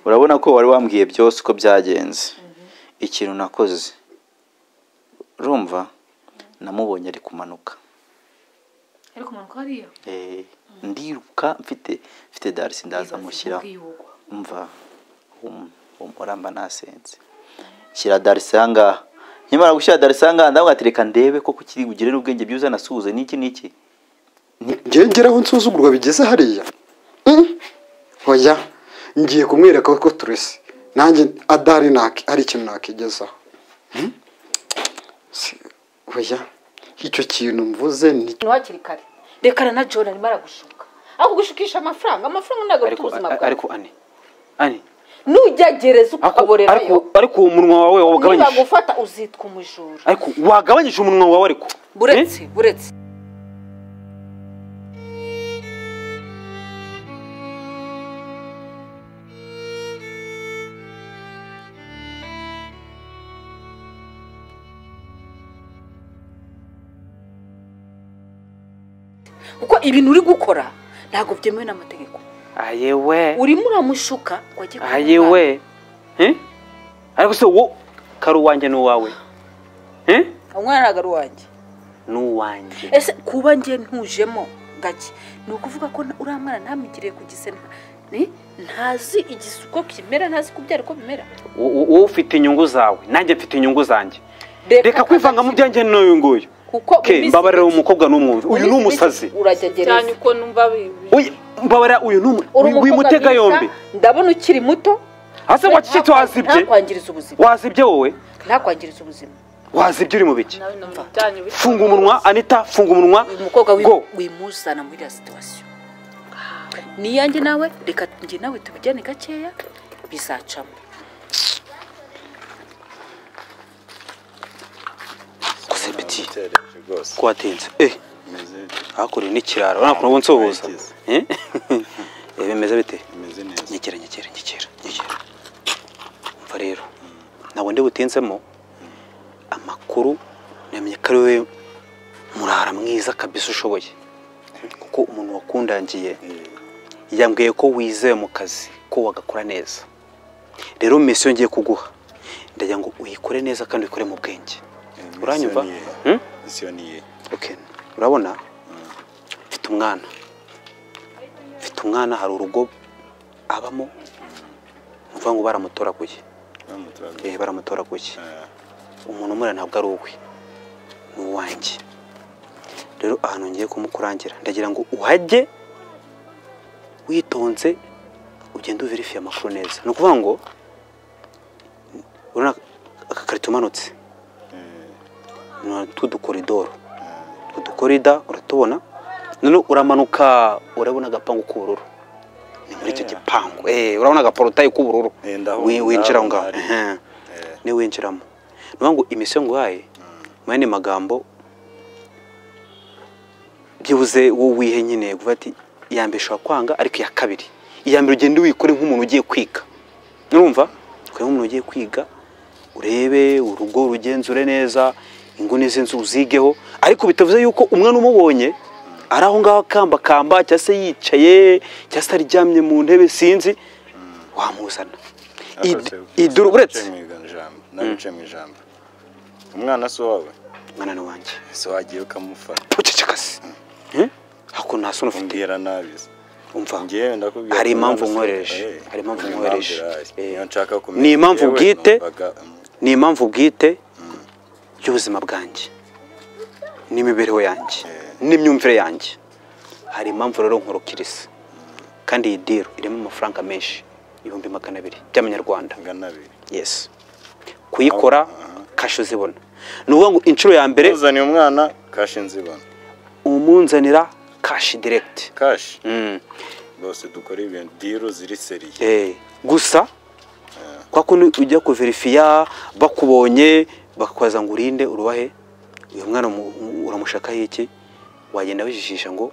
urabona ko wari wambwiye byose uko byagenze ikintu nakoze urumva namubonye ari kumanuka ariko umanuka hariya Eh, ndiruka mfite mfite darisi ndaza mushyira umva hum- hum- uramba nasenze shyira darisi aha ngaha nkimara gushyira darisi aha ngaha ndavuga ati reka ndebe ko kiri bugirire ubwenge byiza nasuhuze n'iki n'iki njyewe ngera aho nsuzugurwa bigeze hariya Mm. oya ngiye kumwereka ko turese nanjye adari naki hari ikintu nakigezaho Mm. Si- oya icyo kintu mvuze ni ni hakiri kare rekana na john arimo aragushuka aho gushukisha amafaranga amafaranga ntabwo afite ariko ubuzima a- bwawe ariko ane ane nugerageza ariko ukaborerayo ariko- ariko uwo munwa wawe wawugabanyije nibagufata uzitwa umujura ariko wagabanyije umunwa wawe ariko buretse buretse kuko ibintu uri gukora ntabwo byemewe n'amategeko ayewe urimo uramushuka ngo ajye kwa muganga. ayewe Eh? ariko se wo kari uwanjye n'uwawe Eh? umwana ntabwo ari uwanjye n'uwanjye ese kuba njye ntujemo gake ni ukuvuga ko na- uriya mwana ntamugiriye ku gise nta- ni- ntazi igise uko kimera ntazi kubyara uko bimera Wo- wo- wowe ufite inyungu zawe nanjye mfite inyungu zanjye reka kwivanga mu byanjye n'uyu nguyu kuko Ke, mbabarira uwo mukobwa n'umwumve uyu ni umusazi urajya cyane gereza uko numva bi- Oya, mbabarira uyu ni umu- Uri wi- wimutega mwiza, yombi ndabona ukiri muto hasi ngo kiki wazibye ntakwangiriza ubuzima wazibye wowe ntakwangiriza ubuzima wazibye uri mu biki nawe numva byanyu bisa. funga umunwa anita funga umunwa uyu mukobwa wi- go wimuzana muri iriya situwasiyo niyanjye nawe reka njye nawe tubijyane gakeya bizacamo kosepiti twatinze eh hakurya n'ikiraro urabona ukuntu ubu nsuhuza Eh? Eh, bimeze bite nyekera nyekera nyekera nyekera umva rero ntabwo ndi butinzemo amakuru namenye ko ari wowe murara mwiza kabisa ushoboye kuko umuntu wakundangiye yambwiye ko wizewe mu kazi ko wagakora neza rero misiyo ngiye kuguha ndagira ngo uyikore neza kandi uyikore mu bwenge uranyumva Hmm? Okay. urabona mfite umwana mfite umwana hari urugo abamo ni ukuvuga ngo baramutoraguye Eh, baramutoraguye umuntu umura ntabwo ari uwe ni uwanjye rero ahantu ngiye kumukurangira ndagira ngo uhajye witonze ugende uverifiye amakuru neza ni ukuvuga ngo urabona akakarito umanutse tudukoridoro udukorida uratubona noneho uramanuka urabona agapangu k'ubururu ni muri icyo gipangu eh urabona agaporotayi k'ubururu Eh, ndabona, Wi- winjira aho ngaho ndabona, ehe. ni winjiramo ni ukuvuga ngo imisiyo nguhaye mu yandi magambo byibuze wowe wihe nyine kuvuga ati iya mbere ushobora kwanga ariko iya kabiri iya mbere ugende wikore nk'umuntu ugiye kwiga urumva ukore nk'umuntu ugiye kwiga urebe urugo rugenzure neza inguni z'inzu uzigeho ariko bitavuze yuko umwana umubonye ari aho ngaho akambakamba cyangwa se yicaye cyangwa se aryamye mu ntebe sinzi wamuzana Id- iduru uretse nabice mu ijambo umwana si uwawe mwana ni wanjye ese wagiye ukamufata pucecekase hako nta soni ufite umbwira nabi se. umva Ngewe ndakubwira hari ko impamvu umwana si uwawe. nkoresha Eh, hari impamvu ni nkoresha ihari. Eh. Niyo nshaka kumenya. ni impamvu Yewe, bwite numvaga, mm, ni impamvu bwite y'ubuzima bwanjye n'imibereho yanjye n'imyumvire yanjye hari impamvu rero nkurukiriza kandi iyi diru irimo amafaranga menshi ibihumbi magana abiri by'amanyarwanda magana abiri yesi kuyikora kashe uzibona ni ukuvuga ngo inshuro ya mbere uzaniye umwana kashi nzibona umunzanira kashi direkiti kashi Mm. bose dukora ibintu diru ziri seriye Eh, gusa kwa kundi ujya kuverifiya bakubonye bakakubaza ngo urinde urubahe uyu mwana mu- mu- uramushakaho iki wagenda wijijisha ngo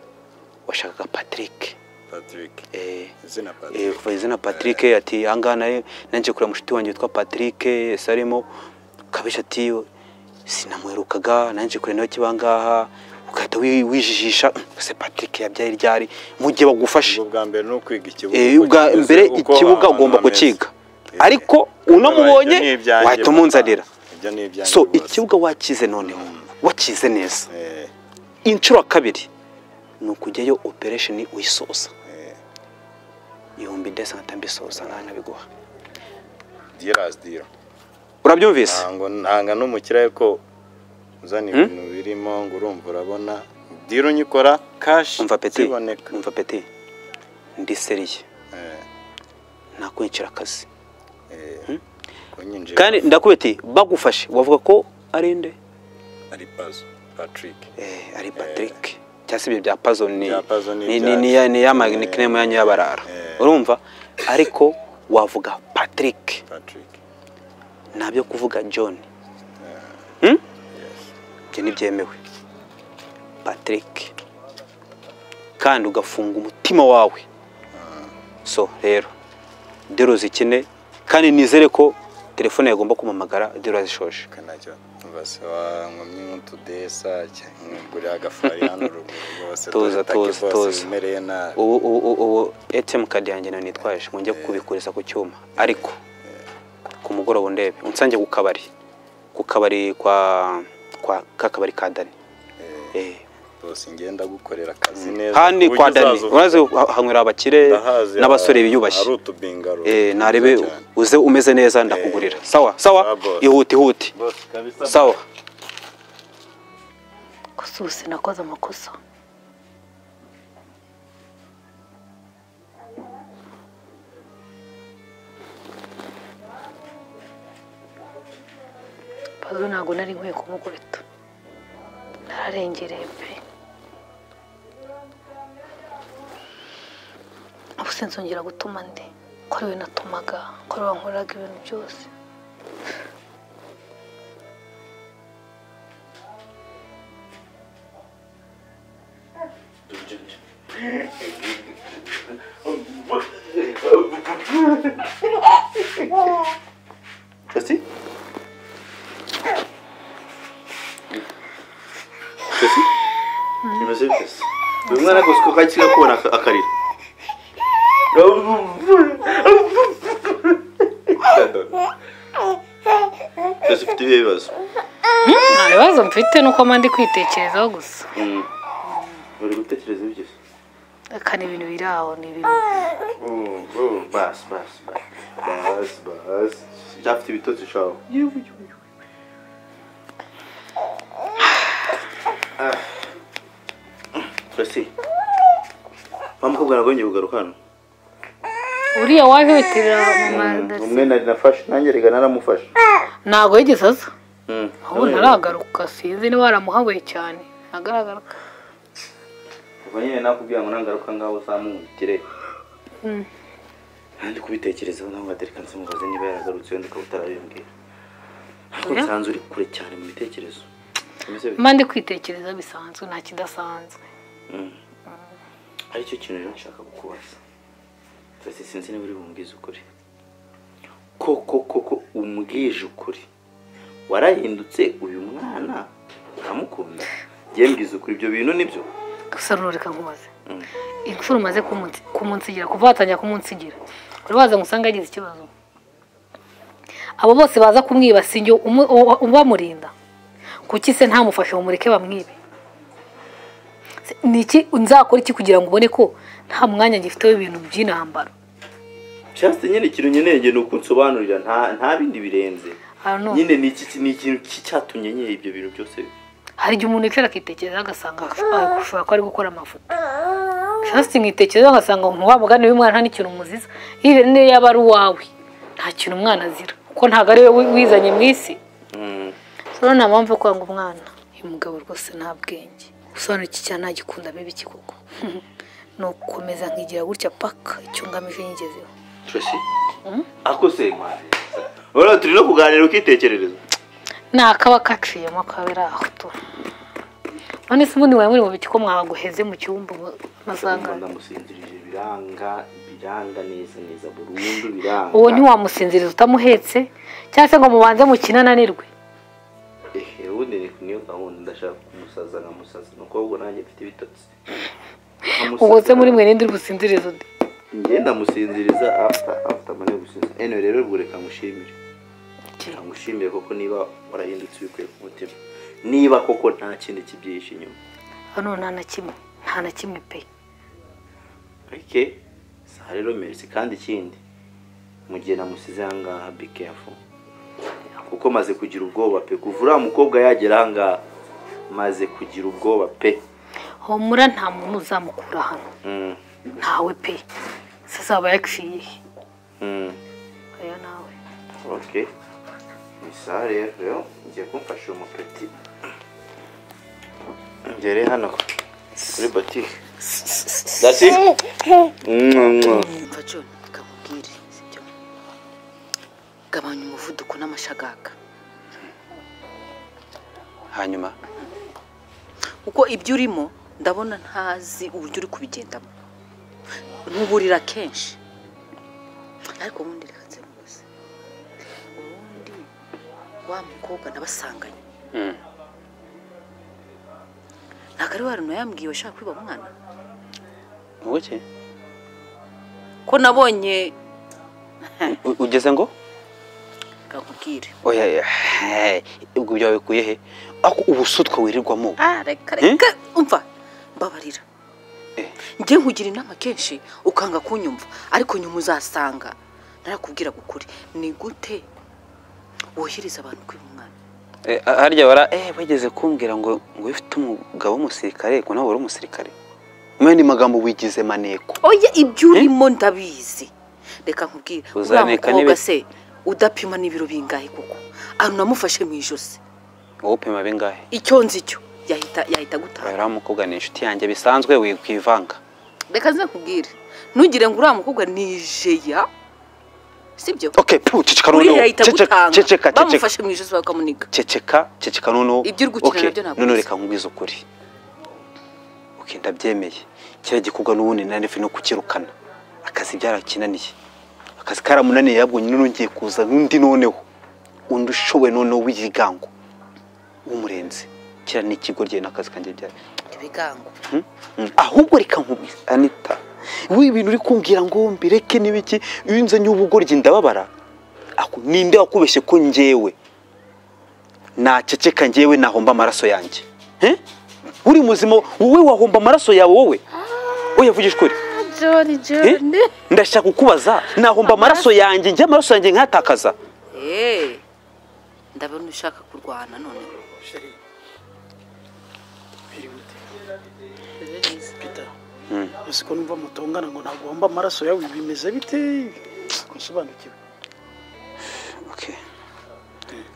washakaga patrick patrick Eh, izina eh, patrick kuva izina patrick ati ahangaha nawe nanjye kureba mushiti wanjye witwa patrick ese arimo kabisha ati sinamuherukaga nanjye kureba nawe kibangaha ugahita wi- wijijisha se patrick yabyaye ryari mu gihe bagufashe ubwo bwa mbere ni ukwiga ikibuga Eh, uko ubwa kimeze, mbere uko ikibuga ahantu ugomba hameze. kukiga Eh, ariko eh. unamubonye Ibyo ni ibyanjye wahita umunzanira bwana. ibyo ni ibyanjye so rwose. ikibuga wakize noneho wakize neza Eh, inshuro kabiri ni ukujyayo operesheni uyisoza ihumbi ndetse nkahita mbisoza nkaho nabiguha dealers deal. urabyumvise ntango ntanga n'umukire ko uzana ibintu birimo ngo urumva urabona diro nyikora kashi umva peti ziboneka umva peti ndi seriye Eh, nakwinjira akazi eh, kunyinjira kandi ndakubeti bagufashe wavuga ko ari nde ari pazo patrick Eh, ari patrick cyangwa se ibyo bya pazo ni Bya Puzzle ni- ni- ni ibyacu. ni ya- ni ya ma- Eh. ni kinemu yanyu y'abarara Eh. urumva ariko wavuga patrick patrick ntabyo kuvuga john yes ibyo ntibyemewe patrick kandi ugafunga umutima wawe so rero dero zikine kandi nizere ko telefone yagomba kumpamagara dero yazishoje kanacyo umva se wankomye nk'utudesa nkugurira agafari hano ruguru rwose Tuza, dore taki tuza, bose tuza. bimereye nabi ubu ubu ubu- ubu ATM kadi yanjye nayo nitwaje ngo njye kubikuriza ku cyuma ariko ku mugoroba ndebe unsange ku kabari ku kabari kwa kwa kakabari ka Dani eh bose ngenda gukorera akazi neza kandi ku buryo kwa Dani uzaza uvuga, urazi ha- hanywera abakire "Ndahazi, n'abasore aha biyubashye hari utubingaro eh narebe twiza cyane." uze umeze neza ndakugurira sawa Sawa, sawa boss. ihute ihute Boss, kabisa sawa kosuse nakoze amakosa pazo ntabwo nari nkwiye kumukubita nararengereye pe ubu sinzongera gutuma ndi ko ari we natumaga ko ari we wankoreraga ibintu byose Peti Peti bimeze bite se uyu mwana rwose ko kajya kubona akarira twese ufite ibihe bibazo nta bibazo mfite nuko mba ndi kwitekerezaho gusa uri gutekereza ibyo se kandi ibintu biri aho ni ibintu basi basi basi basi basi byafite ibitotsi shaho twese wa mukobwa ntabwo yongeye kugaruka hano uriya waje witirira mama umwe nari nafashe nanjye reka naramufashe ntabwo yigeze aza Mm. ubu ntaragaruka sinzi niba waramuhabuye cyane ntagaragaruka kuva nyine nakubwira ngo nagaruka ngaho uzamutire nandi kubitekerezaho nawe nkatereka nsimubaze niba yaragarutse wenda ukaba utarabimbwira ariko nsanze uri kure cyane mu bitekerezo Bimeze bite? mba ndi kwitekereza bisanzwe nta kidasanzwe aricyo kintu rero nshaka kukubaza twese sinzi niba uri bumbwize ukuri koko koko umbwije ukuri warahindutse uyu mwana ukamukunda njye mbwiza ukuri ibyo bintu nibyo gusa rureka nkubaze Mm. imfura umaze kumunsi- kumunsigira kuva watangira kumunsigira uri waza ngo usange yagize ikibazo abo bose baza kumwiba si njye umu- uwa- ubamurinda kuki se ntamufashe mureke bamwibe Se- ni iki nzakora iki kugira ngo ubone ko nta mwanya gifite w'ibintu by'intambara cyase nyine ikintu nkeneye njye ni ukunsobanurira nta nta bindi birenze I don't know. nyine ni iki ni ikintu ki- cyatumye nyine ibyo bintu byose hari igihe umuntu yicara akitekerezaho agasanga ashobora ashobora kuba ari gukora amafoto hasi nkitekerezaho agasanga nka wa mugani w'umwana nta n'ikintu umuziza yiwe niyo yaba ari uwawe nta kintu umwana azira kuko ntabwo ari we wizanye mu isi Mm. So rero nta mpamvu yo kwanga umwana uyu mugabo rwose nta bwenge usobanukiye cyane ntagikunda bibi iki koko ni ugukomeza nkigira gutya paka icyo ngamije nyigezeho Tracy ako se mwana urabona turi no kuganira ukitekerereza ni akaba kaciyemo akaba ari aho tu none se ubundi mwari muri mu biki ko mwaguheze mu cyumba Ndumva amasangano ndamusinzirije biranga biranga neza neza burundu biranga uwo ntiwamusinziriza utamuhetse cyangwa se ngo mubanze mukinananirwe ehe ubundi ni- niyo gahunda ndashaka kumus umusaza nka musaza ni ukubwo nanjye mfite ibitotsi ubwo se muri mwe ninde uri businzirize undi njye ndamusinziriza after after mane gusinzira ene rero ubwo reka ngushimire reka ngushimire koko niba warahindutse ubikuye ku mutima niba koko nta kindi kibyihishe inyuma hano nta na kimwe nta na kimwe pe arike saha rero merci kandi ikindi mu gihe namusize aha ngaha be careful kuko maze kugira ubwoba pe kuva uriya mukobwa yagera aha ngaha maze kugira ubwoba pe homura nta muntu uzamukura hano Mm, ntawe pe se azaba yaciye he? mm. oya nawe Ok. Isa rero yo ngiye kumfasha umupeti. Ngere hano kuri botike. That's it. Mwah, mwah. mva john reka nkubwire sibyo gabanya umuvuduko n'amashagaga hanyuma kuko ibyo urimo ndabona ntazi uburyo uri kubigendamo nkuburira kenshi ariko ubundi reka nsemubuze ubundi wa mukobwa nabasanganye Mm. ntabwo ari wa runtu yambwiye washaka kwiba umwana ngo iki ko nabonye U- ugeze ngo reka nkubwire oya oya, hey, ubwo byawe bikuye he ako ubusutwa wirirwamo ah reka reka umva mbabarira njye nkugira inama kenshi ukanga kunyumva ariko nyuma uzasanga narakubwira ukuri ni gute wohereza abantu kwiba umwana Eh, harya bara eh bageze kumbwira ngo ngo ufite umugabo w'umusirikare ngo nawe wari umusirikare mwe ni magambo wigize maneko oya ibyo urimo ndabizi reka nkubwire uriya Uzaneka mukobwa n'ibi- se udapima n'ibiro bingahe koko ahantu namufashe mu ijosi wowe upima bingahe icyo nzi cyo yahita yahita gutaha uriya mukobwa ni inshuti yanjye bisanzwe wikwivanga reka nze nkubwire ntugire ngo uriya mukobwa ni jeya sibyo okay pu ceceka uriya noneho yahita Ceceka, ceceka gutanga ceceka bamufashe mu ijosi bakamuniga ceceka ceceka noneho Ibyo uri gukina Okay, nabyo ntabwo noneho ubizi. reka nkubwize ukuri okay ndabyemeye kiriya gikorwa n'ubundi nari no kukirukana akazi byarakinaniye akazi karamunaniye yabwo nyine ngiye kuza n'undi noneho undi ushoboye noneho w'igigango w'umurenzi kiriya ni ikigo rye n'akazi kanjye byari ibigango Mm. ahubwo reka nkubwira anita wowe ibintu uri kumbwira ngo mbireke n'ibiki iyo nzanye ubugoryi ndababara Ako, ninde wakubeshye ko njyewe naceceka njyewe nahomba amaraso yanjye He? uri muzima wowe wahomba amaraso yawe wowe oya vugisha ukuri joni Eh? ndashaka kukubaza nahomba amaraso yanjye njye amaraso yanjye nkatakaza eee ndabona ushaka kurwana none Peter ese ko numva mutongana ngo ntagomba amaraso yawe bimeze bite nsobanukiwe okay.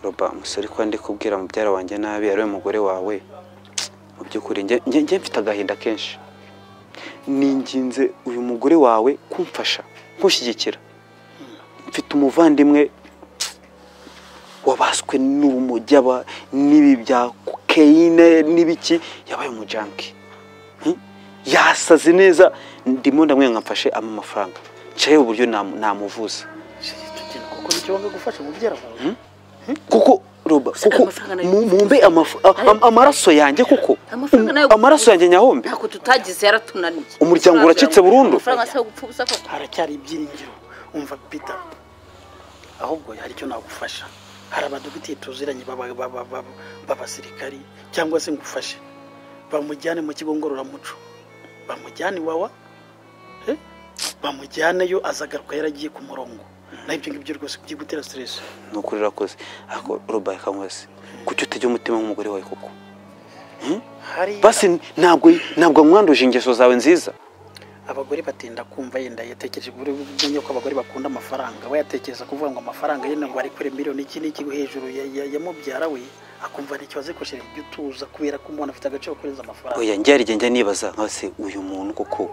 roba umusore ko ndi kubwira mubyara wanjye nabi ari we mugore wawe mu by'ukuri njye- njye njye mfite agahinda kenshi ninginze uyu mugore wawe kumfasha kunshyigikira mfite umuvandimwe wabaswe n'urumogi aba n'ibi bya kokeyine n'ibiki yabaye umujanki Hmm? yasaze neza ndimo ndamwenga mfashe ama amafaranga nshyayeho uburyo namu- namuvuza kuko nicyo wanga gufasha mubyara wawe kuko roba Usanga kuko amafaranga nayo mu- mumbe amaf- a- Nayo- a- amaraso yanjye kuko amafaranga nayo Um, amaraso yanjye nyahombe ntabwo tutagize yaratunaniye Umuryango uracitse burundu? amafaranga se yo gupfa ubusa koko haracyari ibyiringiro umva Peter ahubwo hari icyo nagufasha hari abadogiteri tuziranye baba- baba- baba- b'abasirikari cyangwa se ngufashe bamujyane mu kigo ngororamuco bamujyane iwawa eh? bamujyaneyo azagaruka yaragiye ku murongo naho ibyo ngibyo rwose bigiye gutera siteresi ni ukuri urakoze ariko roba reka nkubaze kuki utajya umutima nk'umugore wawe koko hari basi ntabwo ntabwo mwanduje ingeso zawe nziza abagore batinda kumva yenda yatekereje buri umenya ko abagore bakunda amafaranga we yatekereza kuvuga ngo amafaranga ye ntabwo ari kure miliyoni iki n'iki hejuru ya, ya, ya mubyara we akumva ntacyo wazikoresheje ibyo utuza kubera ko umuntu afite agaciro kurenza amafaranga oya njye hari igihe njya nibaza nka se uyu muntu koko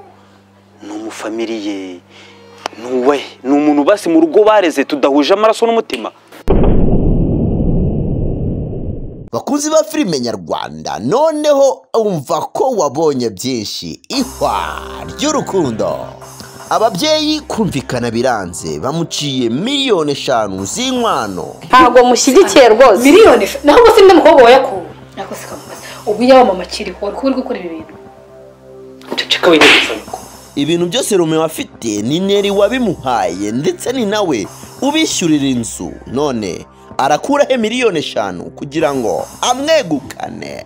ni umufamiliye ni uwe ni umuntu basi mu rugo bareze tudahuje amaraso n'umutima bakunzi ba filime nyarwanda noneho umva ko wabonye byinshi ihwa ry'urukundo ababyeyi kumvikana biranze bamuciye miliyoni eshanu z'inkwano ntabwo mushyigikiye rwose miliyoni eshanu naho ubwo se n'umukobwa wayakuwe ariko si kamubaza ubwo iyamama akiriho wari kuba uri gukora ibi bintu ceceka wigereza yuko ibintu byose Romeo afite ni Neri wabimuhaye ndetse ni nawe ubishyurira inzu none arakuraho miliyoni eshanu kugira ngo amwegukane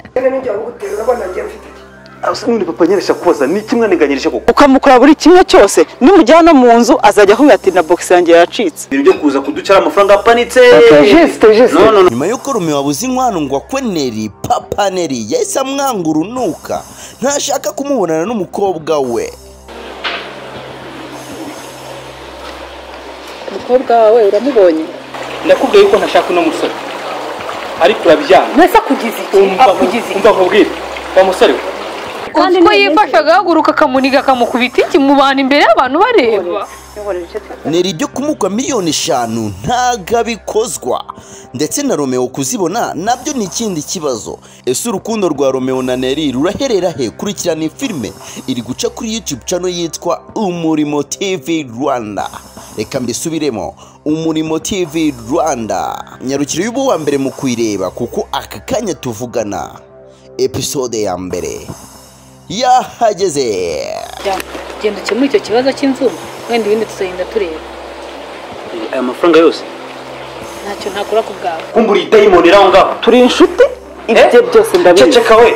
asa n'undi papa nyeresha kubaza ni kimwe niganyirije koko ukamukora buri kimwe cyose nimujyana mu nzu azajya ahuye ati na bogisi yanjye yacitse ibintu byo kuza kuducara amafaranga apanitse no no no nyuma y'uko Romeo wabuze inkwano ngo akwe Neri papa Neri yahise amwanga urunuka ntashaka kumubonana n'umukobwa we umukobwa wawe uramubonye ndakubwiye yuko ntashaka uno musore ariko urabyanga mwese akugize iki umva akugize iki umva nkubwire wa musore we kandi ko yifasha agahaguruka akamuniga akamukubita iki mu bantu imbere y'abantu bareba Neri ibyo kumukwa miliyoni eshanu ntago abikozwa ndetse na Romeo kuzibona nabyo ni ikindi kibazo ese urukundo rwa Romeo na Neri ruraherera he kurikirana iyi filime iri guca kuri YouTube channel yitwa Umurimo TV Rwanda reka mbisubiremo Umurimo TV Rwanda nyarukiro y'ubu wa mbere mu kuyireba kuko aka kanya tuvugana episode ya mbere yahageze genda ukemure icyo kibazo cy'inzu wenda ibindi tuzagenda tureba aya mafaranga yose ntacyo ntakora ku bwawe kumbura idayimoni iri aho ngaho turi inshuti ibyo byose ndabizi ceceka we